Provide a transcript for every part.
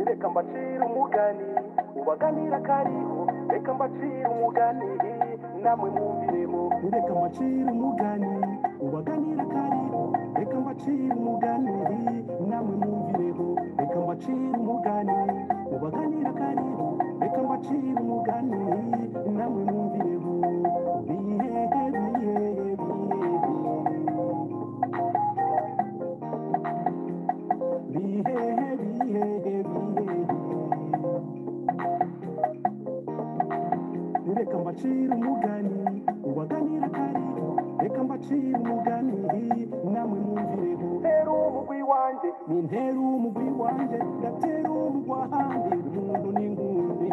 reka mbacire umugani ubaganira kariho reka mbacire umugani namwe mwumviremo reka mbacire umugani ubaganira kariho reka mbacire umugani namwe mwumviremo reka mbacire umugani ubaganira kariho reka mbacire umugani namwe mwumviremo bihehe bihehe bihehe bihehe bihehe bihehe reka mbacire umugani ubaganira kariho reka mbacire umugani namwe mwumvireho ntera umugwi wanjye ni ntera umugwi wanjye ndatera umugwa handi umuntu n'ingundi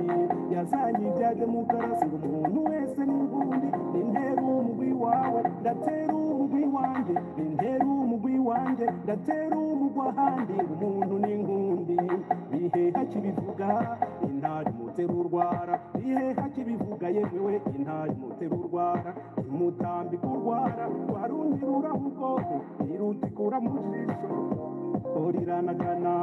yazanye ibyaje mu karasi ngo umuntu wese n'ingundi ni ntera umugwi wawe ndatera umugwi wanjye ni ntera umugwi wanjye ndatera umugwa handi umuntu n'ingundi biheha kibivuga intari mutera urwara biheha kibivuga yemewe intari mutera urwara imutambika urwara warundirura ubwoko irutikura mu jisho riranagana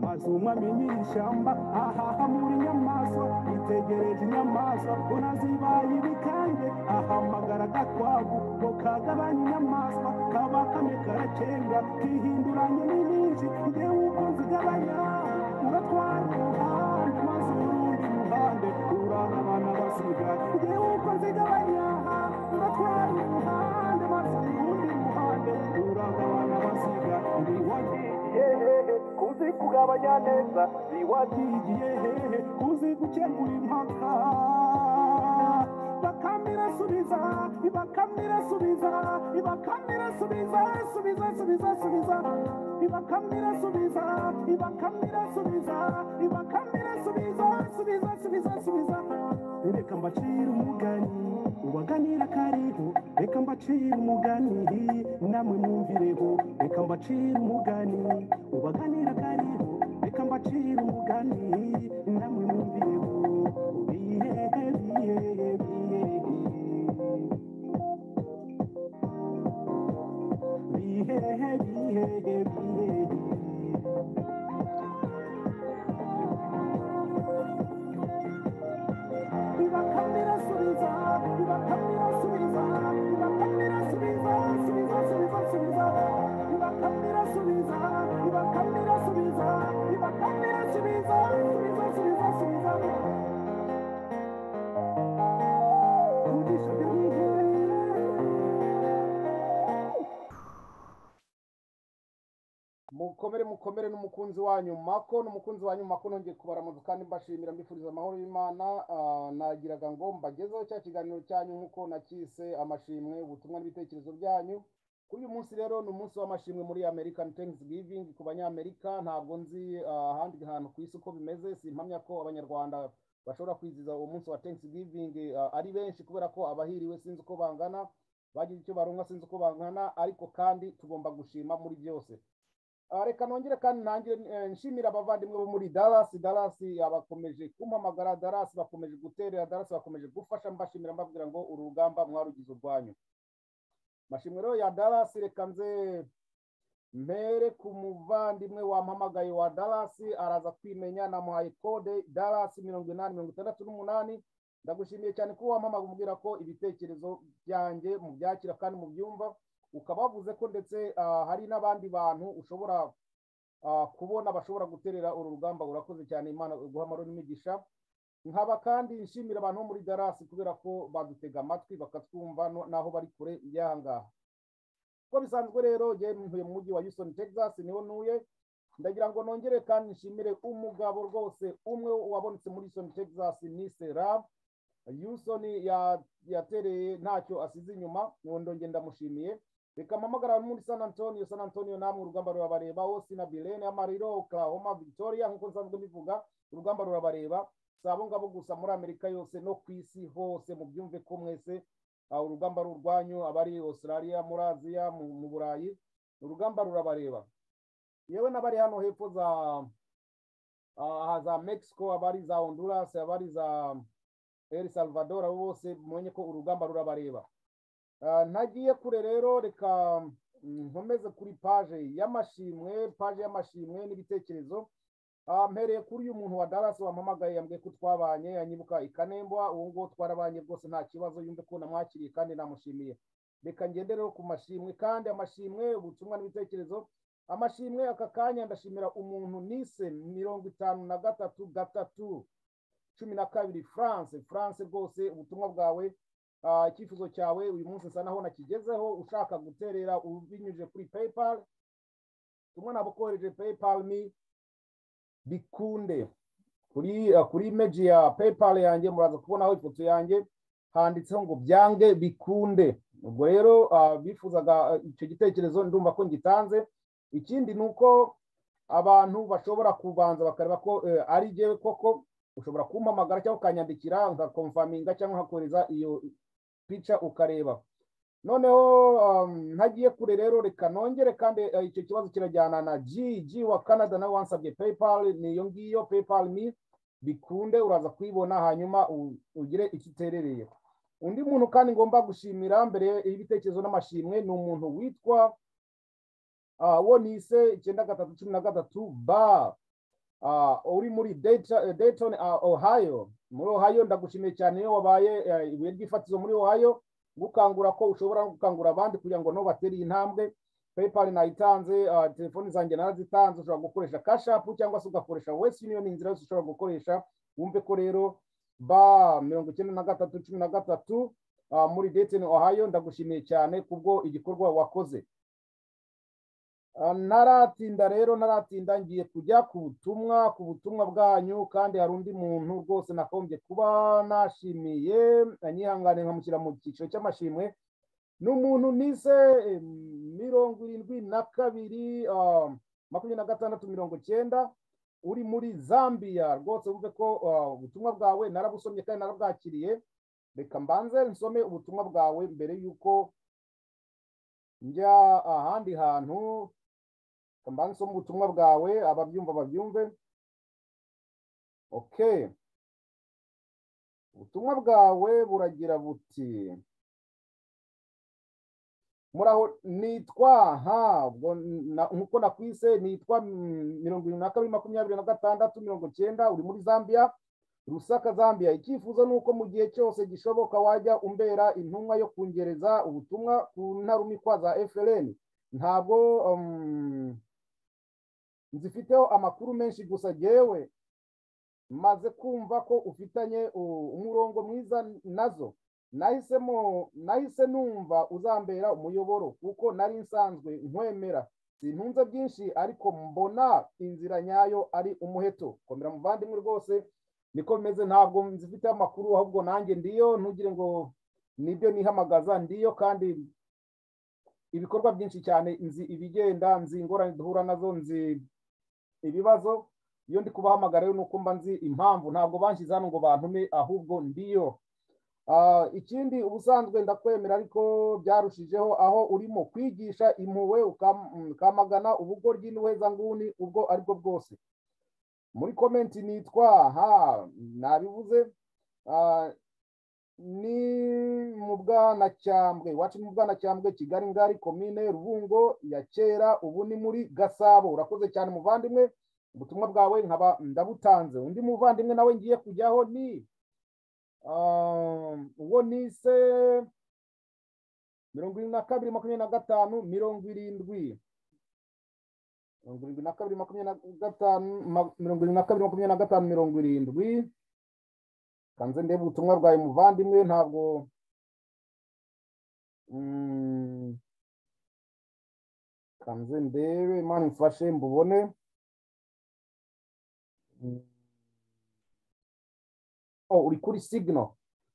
maze umwamenyira ishyamba ahaha muri nyamaswa itegereje inyamaswa unazibaye ibikange ahamagara agakwavu ngo kagabanye inyamaswa kaba kane karacenga kihinduranye n'ibindi ngewe uko zigabanya uratwara umuhanda maze urundi ruhande urarabana basigaye ngewe uko zigabanya uratwara umuhanda maze urundi ruhande urarabana basigaye ndi wagiye hehe kuzi kugabanya neza ndi wagiye hehe kuzi gukemura impaka bakamira subiza ibakamira subiza ibakamira subiza subiza subiza subiza ibakamira subiza ibakamira subiza ibakamira subiza subiza subiza subiza reka mbacire umugani ubaganira kariho reka mbacire umugani namwe mwumvireho reka mbacire umugani ubaganira kariho reka mbacire umugani namwe mwumvireho bihehe bihehe bihehe bihehe bihehe bihehe bibakamira subiza bibakamira subiza bibakamira subiza subiza subiza subiza bibakamira subiza bibakamira subiza bibakamira subiza subiza subiza subiza kugisha mukomere mukomere n'umukunzi wanyu mako n'umukunzi wanyu mako nongeye kubaramuza kandi mbashimira mbifuriza amahoro y'imana Ah, nagiraga ngo mbagezeho cya kiganiro cyanyu nk'uko nacyise amashimwe ubutumwa n'ibitekerezo byanyu kuri uyu munsi rero ni umunsi w'amashimwe muri american thanksgiving ku banyamerika ntabwo nzi ah, ahandi hantu ku isi uko bimeze simpamya ko abanyarwanda bashobora kwizihiza uwo munsi wa thanksgiving ah, ari benshi kubera ko abahiriwe sinzi uko bangana bagize icyo barunga sinzi uko bangana ariko kandi tugomba gushima muri byose Ah, reka nongere kandi nanjye eh, nshimira abavandimwe bo muri Dallas Dallas ah, bakomeje kumpamagara Dallas bakomeje guterera Dallas bakomeje gufasha mbashimira mbabwira ngo uru rugamba mwarugize urwanyu mashimwe rero ya Dallas reka nze mpere ku muvandimwe wampamagaye wa Dallas araza kwimenya namuhaye kode Dallas mirongo inani mirongo itandatu n'umunani ndagushimiye cyane kuba wampamaga umbwira ko ibitekerezo byanjye mubyakira kandi mubyumva ukabavuze ko ndetse ah, hari n'abandi bantu ushobora ah, kubona bashobora guterera uru rugamba urakoze cyane imana guha amahoro n'imigisha nkaba kandi nshimira abantu bo muri darasi kubera ko badutega amatwi bakatwumva no- n'aho bari kure y'aha ngaha uko bisanzwe rero yewe ntuye mu mujyi wa Houston Texas niho ntuye ndagira ngo nongere kandi nshimire umugabo rwose umwe wabonetse muri Houston Texas ni Serab Houston ya- yatereye ntacyo asize inyuma ndongera ndamushimiye reka mpamagara muri San Antonio San Antonio namwe urugamba rurabareba Austin Bilene Amarillo Oklahoma Victoria nk'uko nsanzwe mbivuga urugamba rurabareba si abo ngabo gusa muri Amerika yose no ku isi hose mubyumve ko mwese ah, urugamba ari urwanyu abari Australia muri Aziya mu mu Burayi urugamba rurabareba yewe n'abari hano hepfo za ah, za Mexico abari za Honduras abari za El Salvador abo bose mumenye ko urugamba rurabareba Ah, ntagiye kure rero reka mm, nkomeze kuri paje y'amashimwe paje y'amashimwe n'ibitekerezo Ah, mpereye kuri uyu muntu wa Dallas wampamagaye yambwiye ko twabanye anyibuka ikanembwa ubu ngubu twarabanye rwose nta kibazo yumve ko namwakiriye kandi namushimiye reka ngende rero ku mashimwe kandi amashimwe ubutumwa n'ibitekerezo amashimwe aka kanya ndashimira umuntu nise mirongo itanu na gatatu gatatu cumi na kabiri france france rwose ubutumwa bwawe ah, icyifuzo cyawe uyu munsi nsa naho nakigezeho ushaka guterera ubinyujije kuri paypal tumwe nabukohereje paypal me bikunde kuri uh, kuri image ya paypal yanjye muraza kubonaho ifoto yanjye handitseho ngo byange bikunde ubwo rero uh, bifuzaga uh, icyo gitekerezo ndumva ko ngitanze ikindi ni uko abantu bashobora kubanza bakareba ko eh, ari jyewe koko ushobora kumpamagara cyangwa ukanyandikira nkakomfaminga cyangwa nkakohereza iyo pica ukareba noneho um, ntagiye kure rero reka nongere kandi eh, icyo kibazo kirajyana na gg wa canada nawe wansabye paypal niyo ngiyo paypal ni bikunde uraza kuyibona hanyuma u- ugire icyo iterereye undi muntu kandi ngomba gushimira mbere y'ibitekerezo n'amashimwe ni umuntu witwa uh, wonise icyenda gatatu cumi na gatatu ba uh, uri muri Dayton, eh, Dayton uh, ohio muri ohio ndagushimiye cyane iyo wabaye eh, ibuye ry'ifatizo muri ohio gukangura ko ushobora no gukangura abandi kugira ngo nabo batere intambwe paypal nayitanze uh, telefoni zanjye narazitanze ushobora gukoresha kashapu cyangwa se ugakoresha west union inzira yose ushobora gukoresha wumve ko rero ba mirongo icyenda na gatatu cumi na gatatu uh, muri Dayton ohio ndagushimiye cyane kubwo igikorwa wakoze Ah, ntaratinda rero ntaratinda ngiye kujya ku butumwa ku butumwa bwanyu kandi hari undi muntu rwose nakombye kuba nashimiye anyihangane nkamushyira mu cyiciro cy'amashimwe ni umuntu nise eh, mirongo irindwi na kabiri ah, makumyabiri na gatandatu mirongo cyenda uri muri zambia rwose wumve ko ah, ubutumwa bwawe narabusomye kandi narabwakiriye reka mbanze nsome ubutumwa bwawe mbere y'uko njya ahandi hantu mba nsoma ubutumwa bwawe ababyumva babyumve ok ubutumwa bwawe buragira buti muraho nitwa ha ubwo na- nk'uko nakwise nitwa mm, mirongo irindwi na kabiri makumyabiri na gatandatu mirongo cyenda uri muri zambia rusaka zambia icyifuzo ni uko mu gihe cyose gishoboka wajya umbera intumwa yo kungereza ubutumwa ku ntarumikwa za frn ntabwo um, nzifiteho amakuru menshi gusa jyewe maze kumva ko ufitanye u- umurongo mwiza nazo nahisemo nahise numva uzambera umuyoboro kuko nari nsanzwe nkwemera sintunze byinshi ariko mbona inzira nyayo ari umuheto komera muvandimwe rwose niko bimeze ntabwo nzifiteho amakuru ahubwo nanjye ndiyo ntugire ngo nibyo nihamagaza ndiyo kandi ibikorwa byinshi cyane nzi ibigenda nzi ingorane duhura nazo nzi ibibazo iyo ndi kubahamagara rero ni uko mba nzi impamvu ntabwo banshyize hano ngo bantume ahubwo ndiyo Ah, ikindi ubusanzwe ndakwemera ariko byarushijeho aho urimo kwigisha impuhwe ukam- ukamagana ubugoryi n'ubuhezanguni ubwo aribwo bwose muri komenti nitwa ha nabivuze Ah, ni mu bwanacyambwe iwacu ni mu bwanacyambwe kigali ngari komine rubungo ya kera ubu ni muri gasabo urakoze cyane muvandimwe ubutumwa bwawe nkaba ndabutanze undi muvandimwe nawe ngiye kujyaho ni ah, uwo nise mirongo irindwi na kabiri makumyabiri na gatanu mirongo irindwi mirongo irindwi na kabiri makumyabiri na gatanu ma- mirongo irindwi na kabiri makumyabiri na gatanu mirongo irindwi kanze ndebe ubutumwa bwawe muvandimwe ntabwo Mm, kanze ndebe imana imfashe mbubone Mm. Oh, uri kuri signal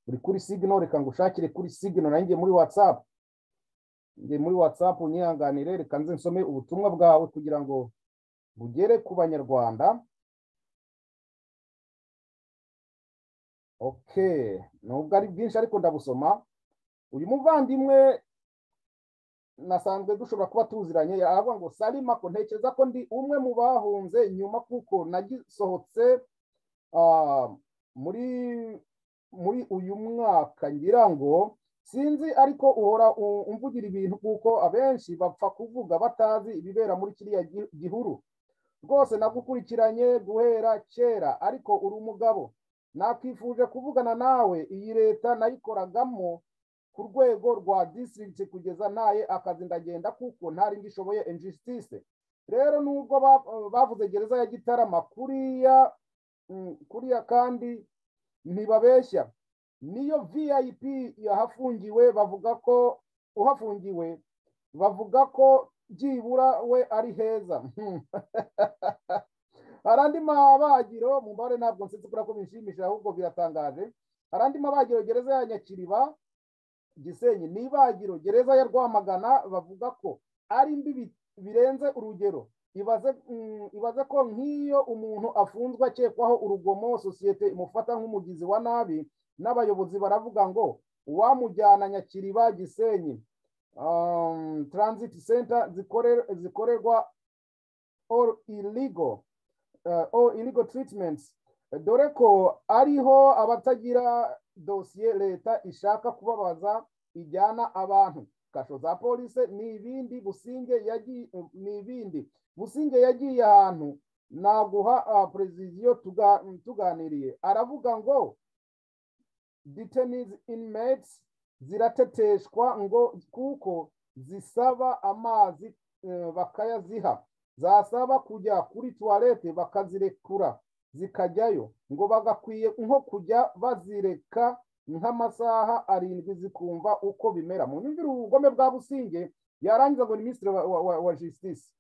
uri kuri signal reka ngushakire kuri signal nanjye muri whatsapp njye muri whatsapp unyihanganire reka nze nsome ubutumwa bwawe kugira ngo bugere ku banyarwanda okay nubwo ari bwinshi ariko ndabusoma uyu muvandimwe nasanzwe dushobora kuba tuziranye aravuga ngo salima ko ntekereza ko ndi umwe mu bahunze nyuma kuko nagisohotse ah, muri muri uyu mwaka ngira ngo sinzi ariko uhora u- umvugira ibintu kuko abenshi bapfa kuvuga batazi ibibera muri kiriya gi- gihuru rwose nagukurikiranye guhera kera ariko uri umugabo nakwifuje kuvugana nawe iyi leta nayikoragamo ku rwego rwa disitirigiti kugeza ntaye akazi ndagenda kuko nta rindi ishoboye injisitise rero nubwo bavuze gereza ya gitarama kuriya kuriya kandi ntibabeshya niyo vip yahafungiwe bavuga ko uhafungiwe bavuga ko byibura we ari heza hari andi mabagiro mu mbare ntabwo nsetse kubera ko bishimishije ahubwo biratangaje hari andi mabagiro gereza ya nyakiriba gisenyi ni ibagiro gereza ya rwamagana bavuga ko ari mbi birenze urugero ibaze ko nk'iyo umuntu afunzwe akekwaho urugomo sosiyete imufata nk'umugizi wa nabi n'abayobozi baravuga ngo uwamujyana nyakiriba gisenyi transit center zikorerwa all illegal all illegal treatments dore ko ariho abatagira dosiye leta ishaka kubabaza ijyana abantu kasho za polisi ni ibindi businge yagiye ni ibindi businge yagiye ahantu naguha perezidiyo tuganiriye aravuga ngo detenizi inmates zirateteshwa ngo kuko zisaba amazi bakayaziha zasaba kujya kuri tuwarete bakazirekura zikajyayo ngo bagakwiye nko kujya bazireka nk'amasaha arindwi zikumva uko bimera mu nyumvire ubugome bwa businge yarangiza ngo ni minisitiri wa jisitisi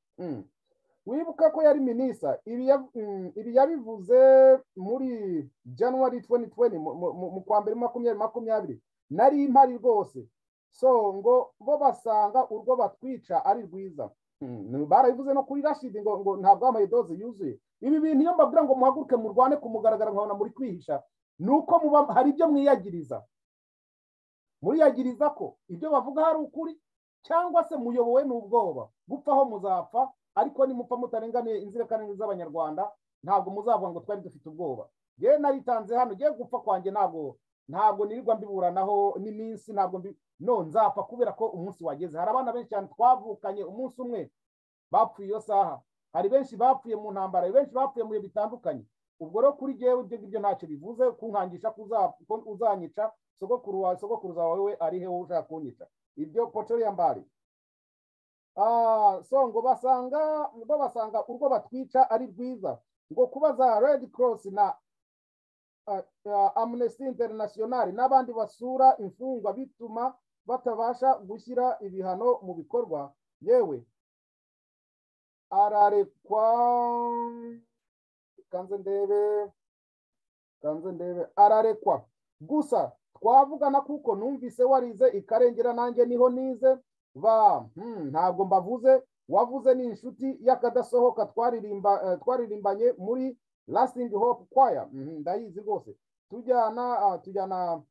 wibuka ko yari minisa ibi yabivuze muri januwari tuweni tuweni mu kwa mbere makumyabiri makumyabiri nari impari rwose so ngo bo basanga urwo batwica ari rwiza barabivuze no kuri rashidi ngo ngo ntabwo wambaye doze yuzuye ibi bintu iyo mbabwira ngo muhaguruke murwane kumugaragara nkabona muri kwihisha ni uko muba hari ibyo mwiyagiriza muriyagiriza ko ibyo bavuga hari ukuri cyangwa se muyobowe n'ubwoba gupfaho muzapfa ariko nimupfa mutarenganiye inzirakarengane z'abanyarwanda ntabwo muzavuga ngo twari dufite ubwoba yewe naritanze hano yewe gupfa kwanjye ntabwo ntabwo nirirwa mbiburanaho n'iminsi ntabwo no nzapfa kubera ko umunsi wageze hari abana benshi cyane twavukanye umunsi umwe bapfuye iyo saha hari benshi bapfuye mu ntambara hari benshi bapfuye mu bihe bitandukanye ubwo rero kuri yewe ibyo ngibyo ntacyo bivuze kunkangisha ko uzanyica sogokuru wawe sogokuruza wawe we ari he wowe ushaka kunyica ibyo potoriya mbari so ngo basanga ngo basanga urwo batwica ari rwiza ngo kuba za redi korosi na amunesi interinasiyonari n'abandi basura imfungwa bituma batabasha gushyira ibihano mu bikorwa yewe ararekwa kanze ndebe kanze ndebe ararekwa gusa twavugana kuko numvise warize ikarengera nanjye niho nize ba ntabwo mbavuze wavuze ni inshuti y'akadasohoka twaririmbanye muri lasting hope kwaya ndayizi rwose tujyana tujyana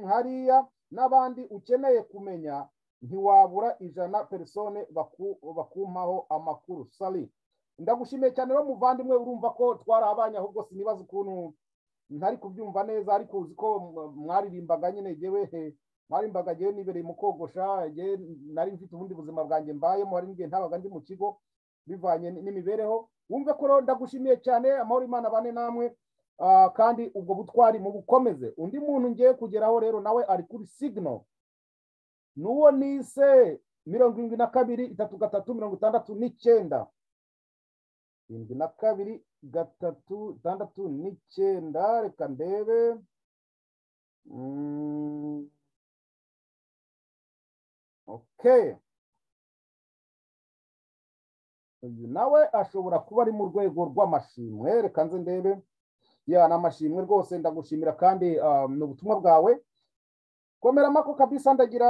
hariya n'abandi ukeneye kumenya ntiwabura ijana perisone bakumpaho amakuru sali ndagushimiye cyane rero muvandimwe urumva ko twarabanye ahubwo sinibaza ukuntu ntari kubyumva neza ariko uzi ko mwaririmbaga nyine yewe mwarimbaga yewe nibereye mu kogosha yewe nari mfite ubundi buzima bwanjye mbayemo hari n'igihe ntabaga ndi mu kigo bivanye n'imibereho wumve ko rero ndagushimiye cyane amahoro imana bane namwe kandi ubwo butwari mu bukomeze undi muntu ngiye kugeraho rero nawe ari kuri signo n'uwo nise mirongo irindwi na kabiri itatu gatatu mirongo itandatu n'icyenda irindwi na kabiri gatatu itandatu n'icyenda reka ndebe uyu nawe ashobora kuba ari mu rwego rw'amashimwe reka nze ndebe ya ni amashimwe rwose ndagushimira kandi ni ubutumwa bwawe komera amako kabisa ndagira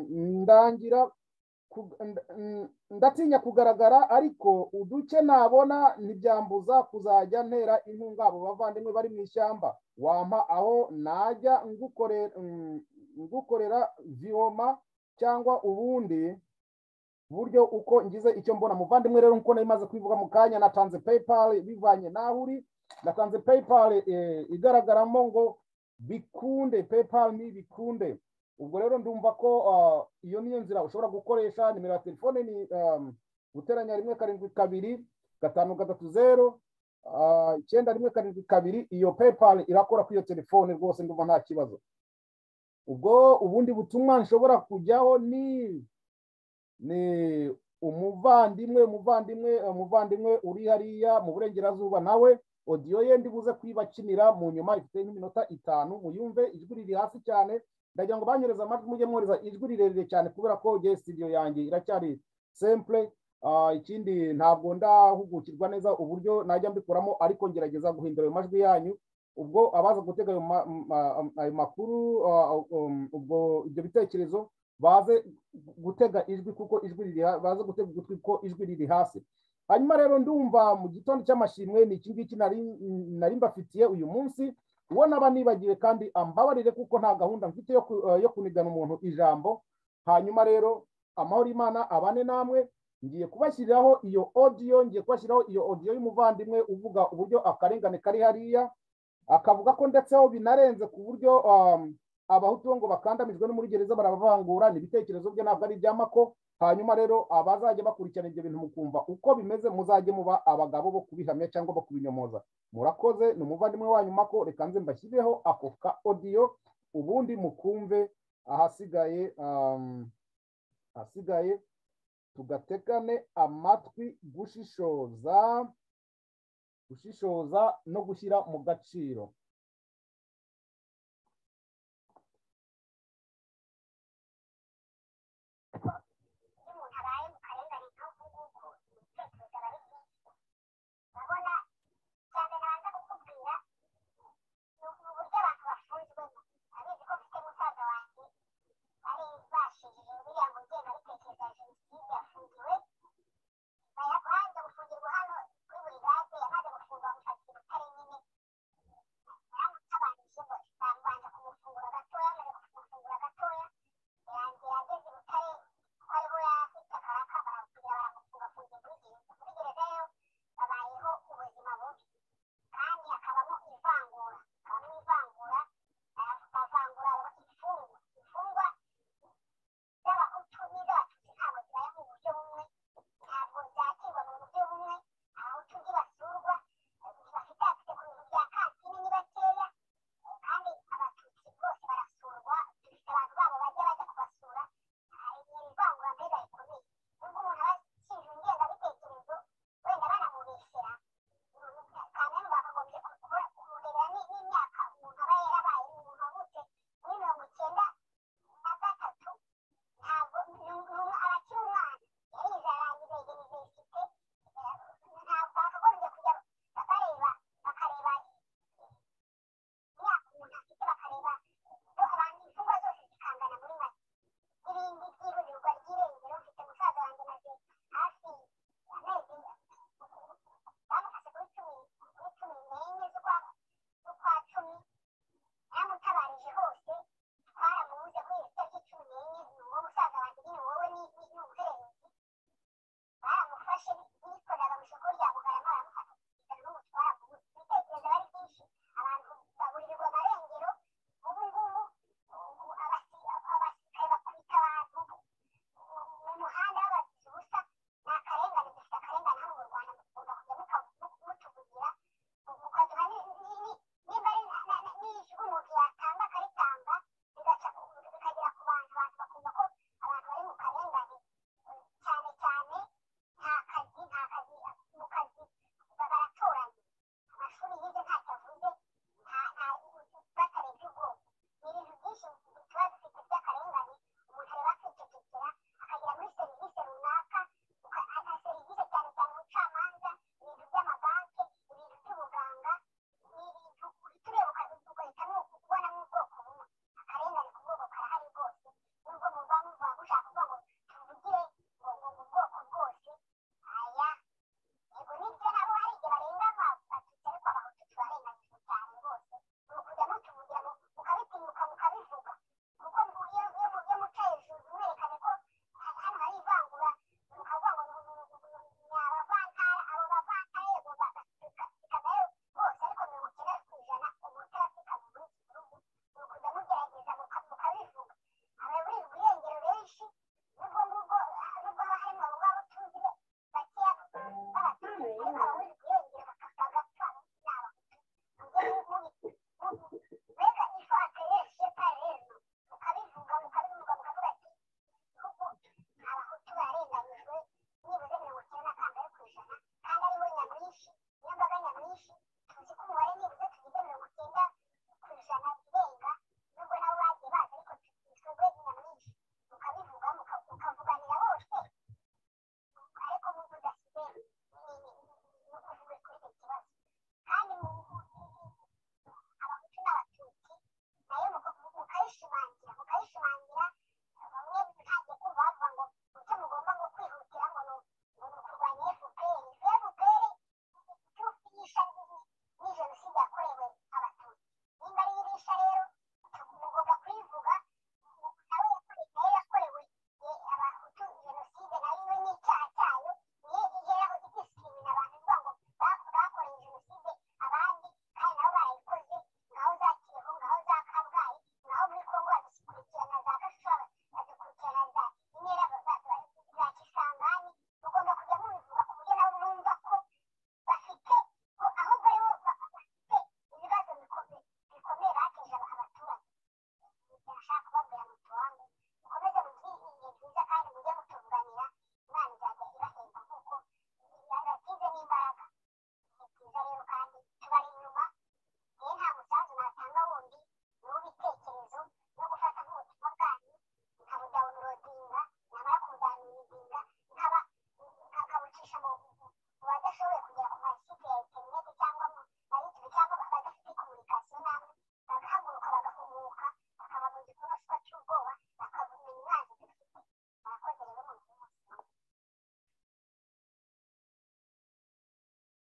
ndangira ndatinya kugaragara ariko uduce nabona ntibyambuza kuzajya ntera inkunga abo bavandimwe bari mu ishyamba wampa aho najya ngukorera viyoma cyangwa ubundi buryo uko ngize icyo mbona muvandimwe rero nkuko nari kubivuga mu kanya natanze peyipali bivanye n'aho uri natanze peyipali igaragaramo ngo bikunde peyipali ni bikunde ubwo rero ndumva ko iyo niyo nzira ushobora gukoresha nimero ya telefone ni guteranya rimwe karindwi kabiri gatanu gatatu zeru ah, icyenda rimwe karindwi kabiri iyo paypal irakora kuri iyo telefone rwose ndumva nta kibazo ubwo ubundi butumwa nshobora kujyaho ni ni umuvandimwe umuvandimwe umuvandimwe uri hariya mu burengerazuba nawe odiyo ye ndibuze kuyibakinira mu nyuma ifite nk'iminota itanu muyumve ijwi riri hasi cyane ndagira ngo banyereze amajwi mujye mwohereza ijwi rirerire cyane kubera ko jye studio yanjye iracyari simple Ah, ikindi ntabwo ndahugukirwa neza uburyo najya mbikuramo ariko ngerageza guhindura ayo majwi yanyu ubwo abaza gutega ayo ma- ma- ayo makuru ah, um, ubwo ibyo bitekerezo baze gutega ijwi kuko ijwi riri ha- baze gutega ugutwi kuko ijwi riri hasi hanyuma rero ndumva mu gitondo cy'amashimwe ni iki ngiki nari nari mbafitiye uyu munsi uwo naba nibagiwe kandi ambabarire kuko nta gahunda mfite yo ku- eh, yo kunigana umuntu ijambo hanyuma rero amahoro y'imana abane namwe ngiye kubashyiriraho iyo odiyo ngiye kubashyiriraho iyo odiyo y'umuvandimwe uvuga uburyo akarengane kari hariya akavuga ko ndetse aho binarenze ku buryo um, abahutu bo ngo bakandamijwe no muri gereza barabavangura ni ibitekerezo bye ntabwo ari iby'amako hanyuma rero abazajya bakurikirana ibyo bintu mukumva uko bimeze muzajye muba abagabo bo kubihamya cyangwa bakubinyomoza murakoze ni umuvandimwe wanyu mako reka nze mbashyireho ako ka odiyo ubundi mukumve ahasigaye um, ahasigaye tugatekane amatwi gushishoza gushishoza no gushyira mu gaciro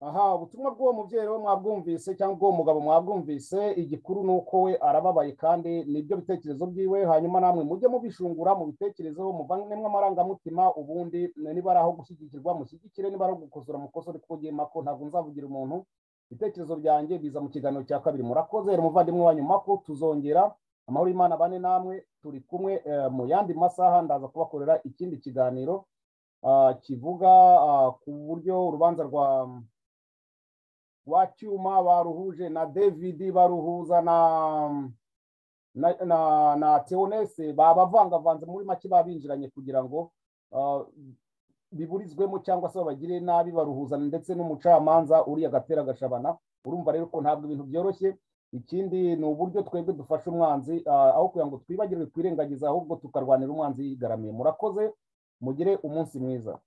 aha ubutumwa bw'uwo mubyeyi we mwabwumvise cyangwa ubw'uwo mugabo mwabwumvise igikuru ni uko we arababaye kandi nibyo bitekerezo byiwe hanyuma namwe mujye mubishungura mu bitekerezo muvanemo amarangamutima ubundi niba ari aho gushyigikirwa mushyigikire niba ari aho gukosora mukosore kuko ugiye mako ntabwo nzavugira umuntu ibitekerezo byanjye biza mu kiganiro cya kabiri murakoze rero umuvandimwe wanyu mako tuzongera amahoro y'imana bane namwe turi kumwe mu yandi masaha ndaza kubakorera ikindi kiganiro kivuga ku buryo urubanza rwa wa cyuma baruhuje na david baruhuza na na na, na teonese babavangavanze muri make babinjiranye kugira ngo uh, biburizwemo cyangwa se babagire nabi baruhuzana ndetse n'umucamanza uri agatera agashabana urumva rero ko ntabwo ibintu byoroshye ikindi ni uburyo twebwe dufasha umwanzi uh, aho kugira ngo twibagirwe twirengagiza ahubwo tukarwanira umwanzi yigaramiye murakoze mugire umunsi mwiza